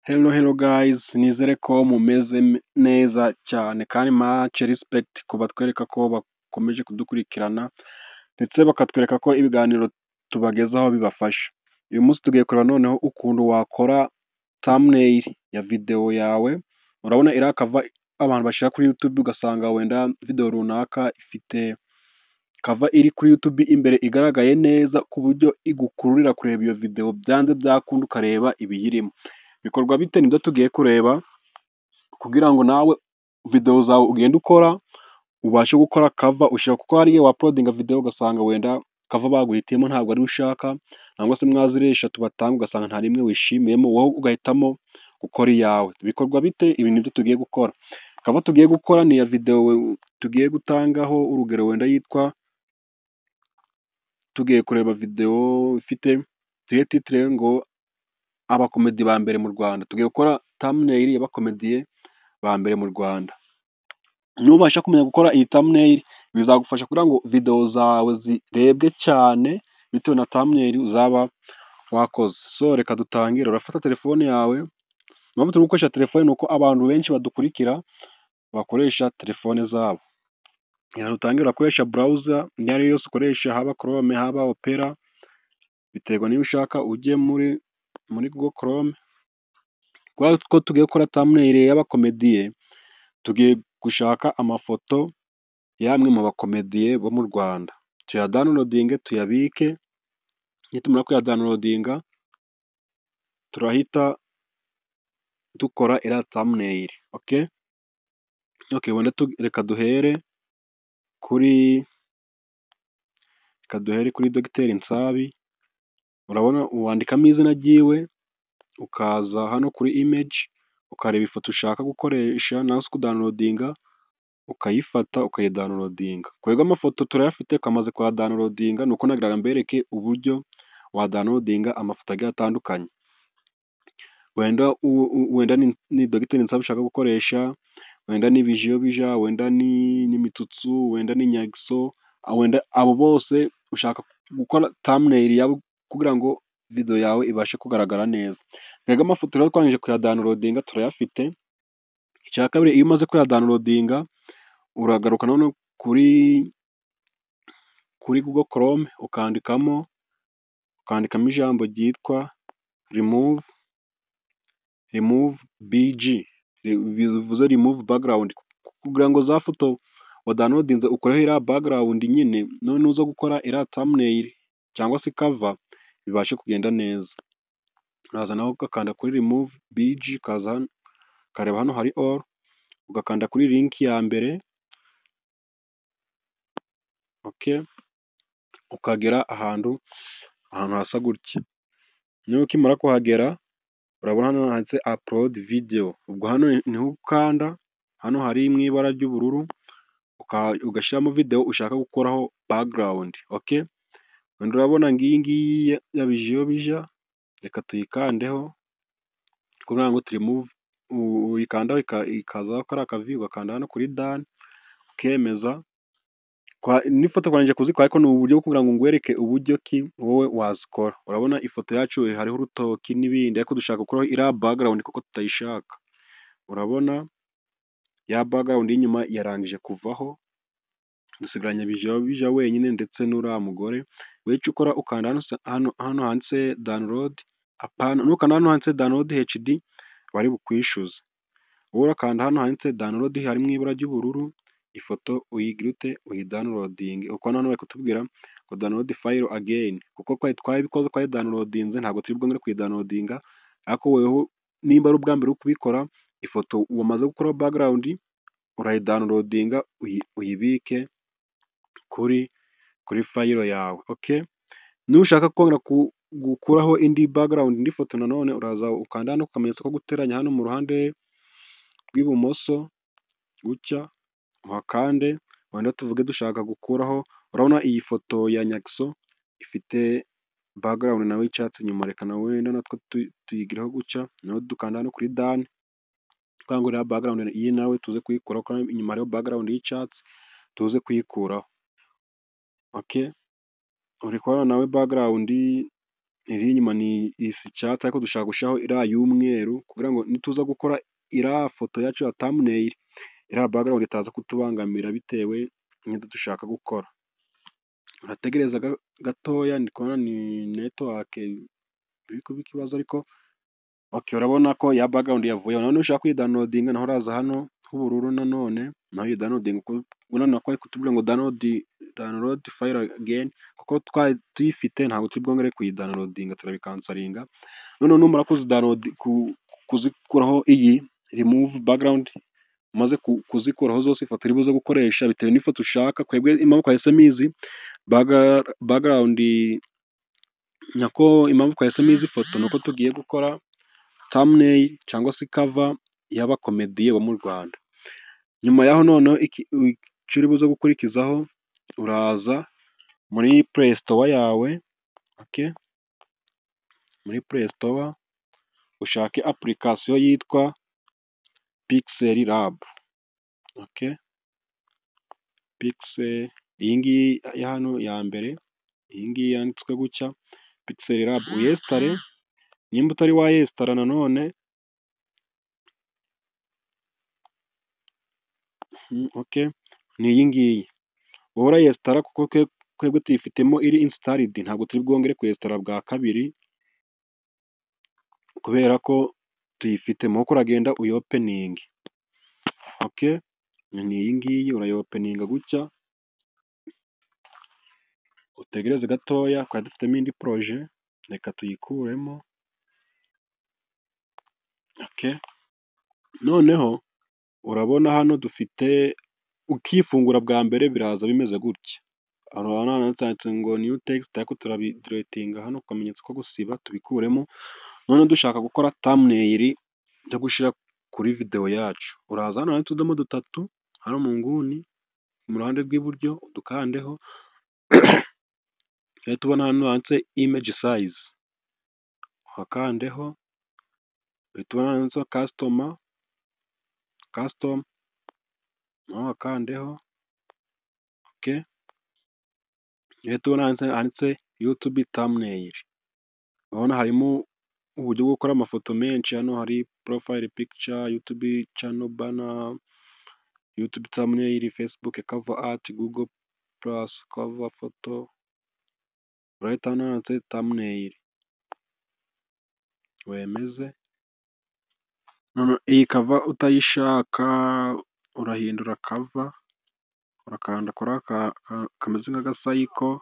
Hello hello gayizi nizere ko mumeze neza cyane kandi mace risipegiti ku batwereka ko bakomeje kudukurikirana ndetse bakatwereka ko ibiganiro tubagezaho bibafasha. Uyu munsi tugiye kureba noneho ukuntu wakora tamuneyili ya videwo yawe, urabona iriya kava abantu bashyira kuri yutube ugasanga wenda videwo runaka ifite kava iri kuri yutube imbere igaragaye neza ku buryo igukururira kureba iyo videwo byanze byakunda ukareba ibiyirimo. Bikorwa bite? Nibyo tugiye kureba kugira ngo nawe videwo zawe ugenda ukora ubashe gukora kava ushaka kuko hari igihe wapolodinga videwo ugasanga wenda kava baguhitiyemo ntabwo ariyo ushaka cyangwa se mwaziriya eshatu batanga ugasanga nta n'imwe wishimiyemo wowe ugahitamo gukora iyawe. Bikorwa bite? Ibi nibyo tugiye gukora. Kava tugiye gukora ni iya videwo tugiye gutangaho urugero wenda yitwa tugiye kureba videwo ifite tuyihe titire ngo abakomedi ba mbere mu Rwanda. Tugiye gukora tamuneyili y'abakomediye ba mbere mu Rwanda. Nubasha kumenya gukora iyi tamuneyili bizagufasha kugira ngo videwo zawe zirebwe cyane bitewe na tamuneyili uzaba wakoze. So reka dutangire, urafata telefone yawe, impamvu turi gukoresha telefone ni uko abantu benshi badukurikira bakoresha telefone zabo. Reka dutangire, urakoresha burawuza iyo ari yo yose ukoresha haba korome, haba opera, biterwa n'iyo ushaka ujye muri muri gogo korome. Kubera ko tugiye gukora tamuneyili y'abakomediye, tugiye gushaka amafoto y'amwe mu bakomediye bo mu Rwanda. Tuyadawunirodinge, tuyabike, nitumara kuyadawunirodinga turahita dukora iriya tamuneyili. Oke? Oke, reka duhere kuri reka duhere kuri Dogiteri Nsabi, urabona wandikamo izina ryiwe, ukaza hano kuri imeji, ukareba ifoto ushaka gukoresha cyangwa se kudawunirodinga, ukayifata ukayidawunirodinga. Kwega amafoto turayafite, twamaze kuyadawunirodinga, nuko nagira mbereke uburyo wadawunirodinga amafoto agiye atandukanye. Wenda ni Dogiteri Nsabi ushaka gukoresha, wenda ni Bijiyobija, wenda ni Mitsutsu, wenda ni Nyagiso, wenda abo bose ushaka gukora tamuneyili yabo kugira ngo videwo yawe ibashe kugaragara neza. Twebwe amafoto rero twangije kuyadawunirodinga turayafite, icya kabiri iyo umaze kuyadawunirodinga uragaruka noneho kuri kuri gogo korome ukandikamo ukandikamo ijambo ryitwa rimuvu rimuvu biji bivuze rimuvu bagarawundi kugira ngo za foto wadawunirodinze ukureho iriya bagarawundi nyine noneho nuza gukora iriya tamuneyili cyangwa se kava bibashe kugenda neza. Uraza nawe ugakanda kuri rimuvu biji ukaza hano ukareba hano hari oru, ugakanda kuri linki ya mbere, oke, ukagera ahantu ahantu hasa gutya. Noneho ukimara kuhagera urabona hano handitse apulodi videwo, ubwo hano niho ukanda, hano hari mu ibara ry'ubururu ugashyiramo videwo ushaka gukoraho bagarawundi. Oke? Wenda urabona ngiyi ngiyi ya Bijiyobija, reka tuyikandeho kugira ngo turimuvu, uyikandaho ikazaho kariya kaviyu, ugakanda hano kuri dani ukemeza. N'ifoto twangije kuzikora ariko ni uburyo bwo kugira ngo ngwereke uburyo ki wowe wazikora. Urabona ifoto yacu hariho urutoki n'ibindi ariko dushaka gukuraho iriya bagarawundi kuko tutayishaka. Urabona ya bagarawundi y'inyuma yarangije kuvaho, dusigaranye Bijiyobija wenyine ndetse n'uriya mugore. Wowe icyo ukora ukanda hano handitse dawunilodi, apana, nukanda hano handitse dawunilodi hecidi bari bukwishyuze. Wowe urakanda hano handitse dawunilodi hari mu ibara ry'ubururu, ifoto uyigirute uyidawunirodinge. Uko hano bari kutubwira ngo dawunilodi fayiro ageyini kuko twari twabikoze twayidawunirodinze ntabwo turi bwongere kuyidawunirodinga ariko wowe nimba ari ubwa mbere uri kubikora, ifoto wamaze gukuraho bagarawundi urayidawunirodinga uyibike kuri kuri fayiro yawe. Oke? Nushaka kongera gukuraho indi bagarawundi, indi foto nanone uraza ukanda hano ku kamenyetso ko guteranya hano mu ruhande rw'ibumoso gutya, uhakande wenda tuvuge dushaka gukuraho, urabona iyi foto ya Nyagiso ifite bagarawundi nawe y'icyatsi inyuma, reka nawe wenda natwo tuyigireho gutya, noneho dukanda hano kuri dani kugira ngo iriya bagarawundi iyi nawe tuze kuyikuraho kuko inyuma hariho bagarawundi y'icyatsi tuze kuyikuraho. Oke? Uri kubona nawe bagarawundi... iri inyuma ni isa icyatsi ariko dushaka gushyiraho iriya y'umweru kugira ngo nituza gukora iriya foto yacu ya tamuneyili, iriya bagarawundi itaza kutubangamira bitewe n'ibyo dushaka gukora. Urategereza gatoya ndi kubona ni netiwake iri kuba ikibazo ariko oke urabona ko ya bagarawundi yavuyeho, noneho nushaka kuyidawunilodinga naho uraza hano h'ubururu nanone naho uyidawunilodinga urabona ko bari kutubwira ngo dawunilodi fayilo ageni kuko twari tuyifite ntabwo turi bwongere kuyidawunilodinga turabikansaringa, noneho numara kuzikuraho iyi rimuvu bagarawundi umaze kuzikuraho zose ifoto uri buze gukoresha bitewe n'ifoto ushaka, twebwe impamvu twahise muyizi bagarawundi nyako impamvu twahise muyizi ifoto ni uko tugiye gukora tamuneyili cyangwa se kava y'abakomediye bo mu Rwanda. Nyuma y'aho noneho icyo uri buze gukurikizaho uraza muri puresitowa yawe, muri puresitowa ushake apulikasiyo yitwa pikiseli rabu, iyi ngiyi ya hano ya mbere, iyi ngiyi yanditswe gutya pikiseli rabu uyesitare, nimba utari wayesitara nanone ni iyi ngiyi wowe urayesitara kuko twebwe tuyifitemo iri insitaridi ntabwo turi bwongere kuyesitara bwa kabiri kubera ko tuyifitemo, nuko uragenda uyopeninge, ni iyi ngiyi urayopeninga gutya, utegereze gatoya twari dufitemo indi poroje reka tuyikuremo, noneho urabona hano dufite ukifungura bwa mbere biraza bimeze gutya, urabona handitse ngo niyu tekisite ariko turabidiletinga hano ku kamenyetso ko gusiba tubikuremo, noneho dushaka gukora tamuneyili yo gushyira kuri videwo yacu, uraza hano hari utudomo dutatu hano mu nguni mu ruhande rw'iburyo udukandeho, tujya tubona hano handitse imeji sayizi uhakandeho, uhita ubona handitseho kasitoma, kasitomu naho uhakandeho, uhita ubona handitse yutubi tamuneyili, urabona harimo uburyo bwo gukora amafoto menshi, hano hari porofayili pikica, yutubi cano bana, yutubi tamuneyili, fesibuke kava ati, gugo purasi kava foto, urahita hano handitse tamuneyili wemeze, iyi kava utayishaka urahindura kava, urakanda kuri aka kameze nk'agasayiko,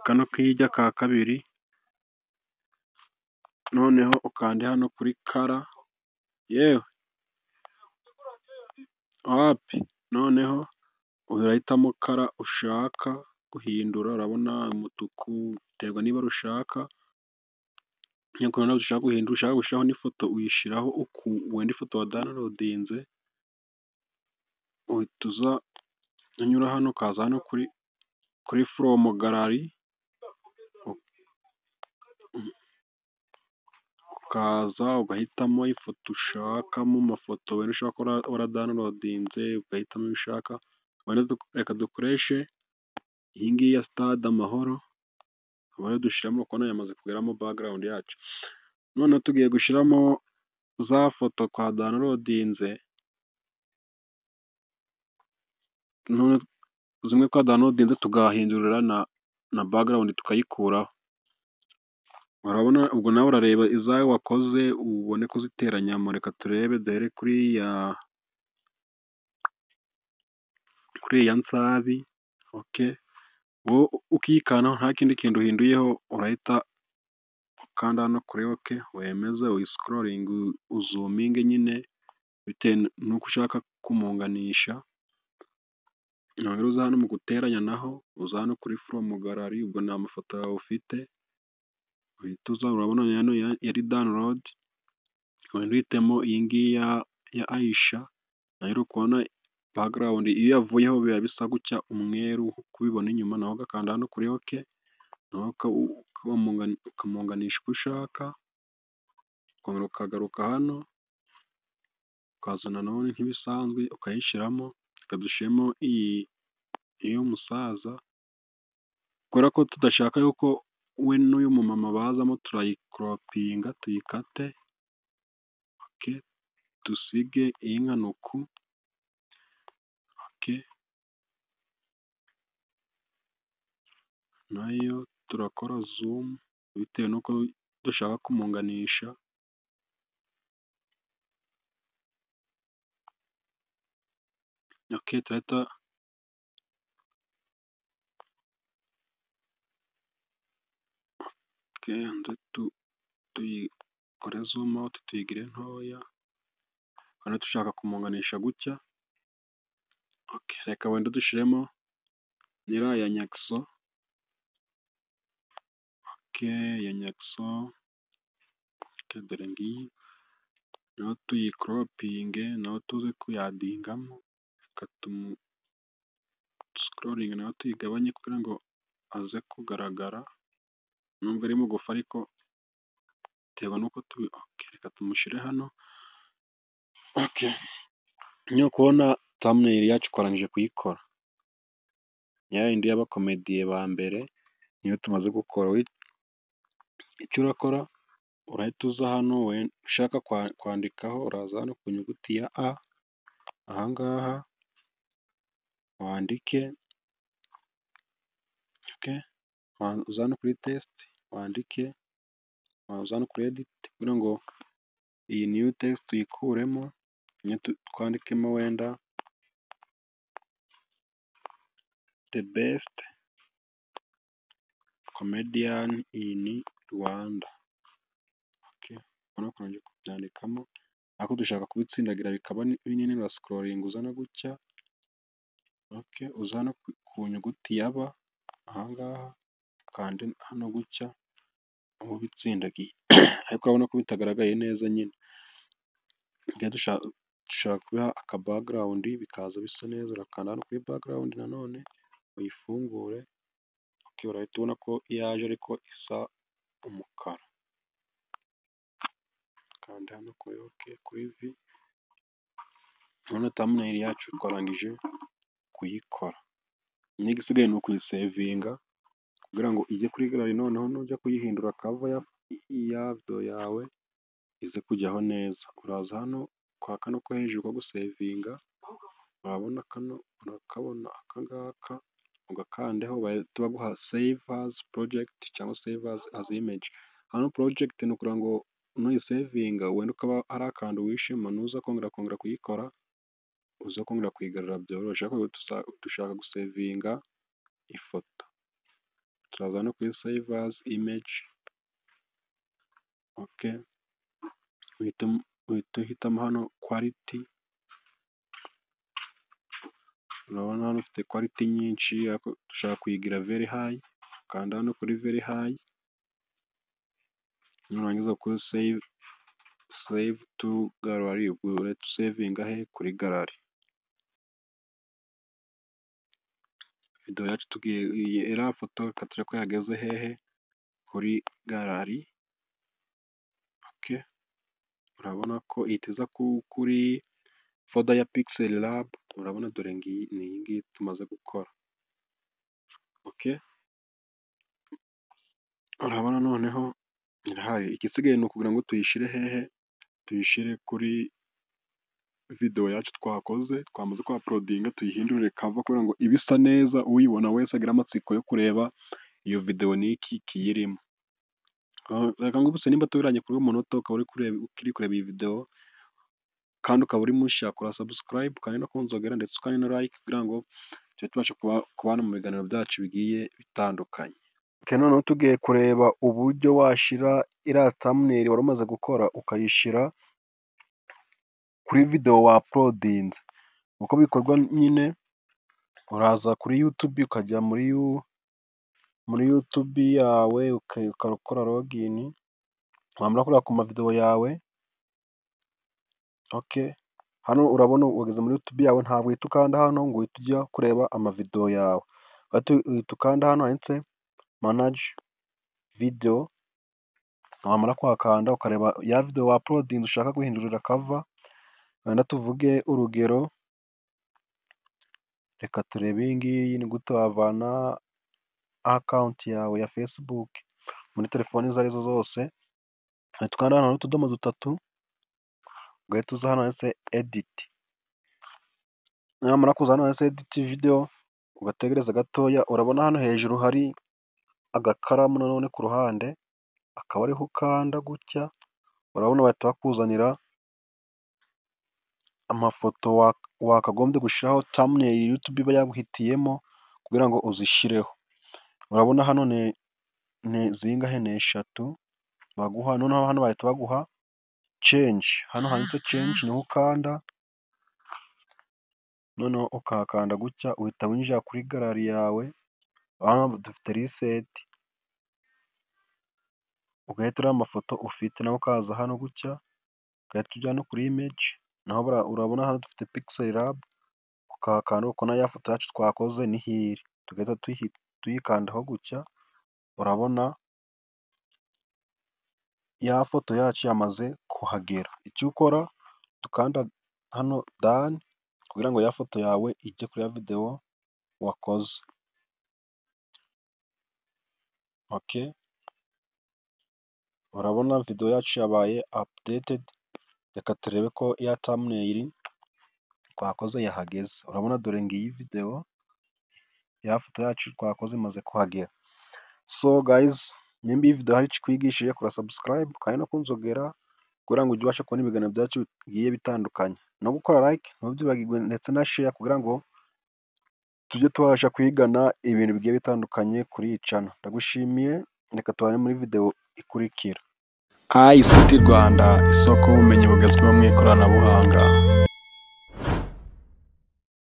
kano k'ijya ka kabiri, noneho ukande hano kuri kara, yewe wapi, noneho urahitamo kara ushaka guhindura, urabona umutuku biterwa n'ibara ushaka, noneho ushaka guhindura, ushaka gushyiraho n'ifoto uyishyiraho wenda ifoto wadawunirodinze, uhita uza unyura hano ukaza hano kuri foromu garari, ukaza ugahitamo ifoto ushakamo amafoto wenda ushaka ko waradawunirodinze, ugahitamo ayo ushaka, reka dukoreshe iyi ngiyi ya sitade Amahoro, ubundi dushyiramo urabona yamaze kugeramo bagarawundi yacu, noneho tugiye gushyiramo za foto twadawunirodinze, zimwe twadawunirodinze tugahindurira na bagarawundi tukayikuraho, urabona ubwo nawe urareba izawe wakoze ubone kuziteranyamo, reka turebe duhere kuri ya nsabi, wowe ukikana nta kindi kintu uhinduyeho, urahita ukanda hano kuri oke wemeze, uyisikororinge uzuminge nyine bitewe n'uko ushaka kumunganisha, uza hano mu guteranya naho uza hano kuri foromu garari, ubwo ni amafoto yawe ufite, uhita uza urabona hano yari dawunilodi, wenda uhitemo iyi ngiyi ya Ayisha, nayo uri kubona bagarawundi iyo yavuyeho biba bisa gutya umweru uko ubibona inyuma, naho ugakanda hano kuri oke, noneho ukamunganisha uko ushaka, ukongera ukagaruka hano, ukazana nanone nk'ibisanzwe ukayishyiramo, reka dushyiremo iy'umusaza, kubera ko tudashaka yuko we n'uyu mumama bazamo turayikoropinga tuyikate, dusige iy'inkanuku, nayo turakora zumu bitewe n'uko dushaka kumunganisha. Tuyikore zumu out tuyigire ntoya, hano dushaka kumunganisha gutya, reka wenda dushyiremo iriya ya nyakso, ya nyakso dore ngiyi, nayo tuyikoropinge, nayo tuze kuyadingamo, reka tumusikoringe nayo tuyigabanye kugira ngo aze kugaragara, nubwo ari mugufi ariko bitewe n'uko reka tumushyire hano, nyine uri kubona thumbnail yacu twarangije kuyikora, ya yindi y'abakomediye ba mbere niyo tumaze gukora, icyo urakora urahita uza hano ushaka kwandikaho uraza hano ku nyuguti ya A, aha ngaha wandike, waza hano kuri tesite wandike, waza hano kuri editi kugira ngo iyi niyu tesite tuyikuremo, twandikemo wenda de besite komediyani ini Rwanda, urabona ko urangije kubyandikamo, ariko dushaka kubitsindagira bikaba binini urasikoringa uza hano gutya, uza hano ku nyuguti ya B, aha ngaha ukande hano gutya, uba ubitsindagiye, ariko urabona ko bitagaragaye neza nyine, dushaka kubiha akabagarawundi bikaza bisa neza, urakanda hano kuri bagarawundi nanone uyifungure, urahita ubona ko yaje ariko isa umukara, kanda hano kuri oke, kuri vi, urabona thumbnail yacu twarangije kuyikora, nyine igisigaye ni ukuyisevinga kugira ngo ijye kuri galari, noneho nujya kuyihindura kava ya videwo yawe ize kujyaho neza, uraza hano kwa kano ko hejuru ko gusevinga, urabona kano urakabona aka ngaka, ugakandaho bahita baguha save azi porojegiti cyangwa save azi imeji, hano porojegiti ni ukugira ngo nuyisevinga wenda ukaba hari akantu wishema nuza kongera kongera kuyikora, uze kongera kuyigarura byoroshye, ariko dushaka gusevinga ifoto, turaza hano kuri save azi imeji, uhita uhitamo hano kwaliti, urabona hano ufite kwaliti nyinshi, ariko dushaka kuyigira veri hayi, ukanda hano kuri veri hayi, nurangiza kuri save, save tu galari, urahita usevinga he? Kuri galari. Videwo yacu tugiye, iriya foto reka turebe ko yageze hehe? Kuri galari, urabona ko ihita iza kuri foda ya pigiseli rabu, urabona dore ngiyi ni iyi ngiyi tumaze gukora, urabona noneho irahari, igisigaye ni ukugira ngo tuyishyire hehe? Tuyishyire kuri videwo yacu twakoze, twamaze kuhaporodinga tuyihindurire kava kugira ngo ibe isa neza, uyibona wese agire amatsiko yo kureba iyo videwo n'iki kiyirimo, reka nkubutse nimba tubiranye kuri uyu munota ukaba uri kureba iyi videwo, kandi ukaba uri mushya, kora sabusikarayibu kandi no kunzogera ndetse ukani na layike kugira ngo tujye tubasha kubana mu biganiro byacu bigiye bitandukanye. Noneho tugiye kureba uburyo washyira iriya thumbnail wari umaze gukora ukayishyira kuri videwo waporodinze, uko bikorwa nyine uraza kuri yutubi ukajya muri yutubi yawe ugakora logini, wamara kuriya ku mavidewo yawe, hano urabona wageze muri yutubi yawe ntabwo uhita ukanda hano ngo uhite ujya kureba amavidewo yawe, uhita ukanda hano handitse manaji videwo, wamara kuhakanda ukareba ya videwo waporodinze ushaka guhindurira kava, wenda tuvuge urugero, reka turebe iyi ngiyi ni gute wavana akawunti yawe ya fesibuke. muri telefoni izo arizo zose, ugahita ukanda hano hariho utudomo dutatu, ugahita uza hano handitse editi, namara kuza hano handitse editi videwo, ugategereza gatoya, urabona hano hejuru hari agakaramu nanone ku ruhande, akaba ariho ukanda gutya, urabona bahita bakuzanira amafoto wakagombye gushyiraho, tamuneyili Yutubi iba yaguhitiyemo kugira ngo uzishyireho, urabona hano ni zingahe? Ni eshatu baguha, noneho hano bahita baguha cenji, hano handitse cenji niho ukanda, noneho ukahakanda gutya, uhita winjira kuri garari yawe, hano dufite riseti, ugahita ureba amafoto ufite, nawe ukaza hano gutya, ugahita ujya hano kuri imeji, naho urabona hano dufite pikiseli labu, ukahakanda ukabona ya foto yacu twakoze niho iri, tugahita tuyikandaho gutya, urabona ya foto yacu yamaze kuhagera, icyo ukora uhita ukanda hano dani, kugira ngo ya foto yawe ijye kuri ya videwo wakoze. Oke, urabona videwo yacu yabaye apudetedi, reka turebe ko ya tamuneyili twakoze yahageze, urabona dore ngiyi videwo, ya foto yacu twakoze imaze kuhagera. So gayizi, nimba iyi videwo hari icyo ikwigishije, kora sabusikarayibu kandi no kunzogera, kugira ngo ujye ubasha kubona ibiganiro byacu bigiye bitandukanye, no gukora layike ntubyibagirwe ndetse na sheya, kugira ngo tujye tubasha kwigana ibintu bigiye bitandukanye kuri iyi cano, ndagushimiye, reka tubane muri videwo ikurikira. ICT Rwanda, isoko y'ubumenyi bugezweho mu ikoranabuhanga.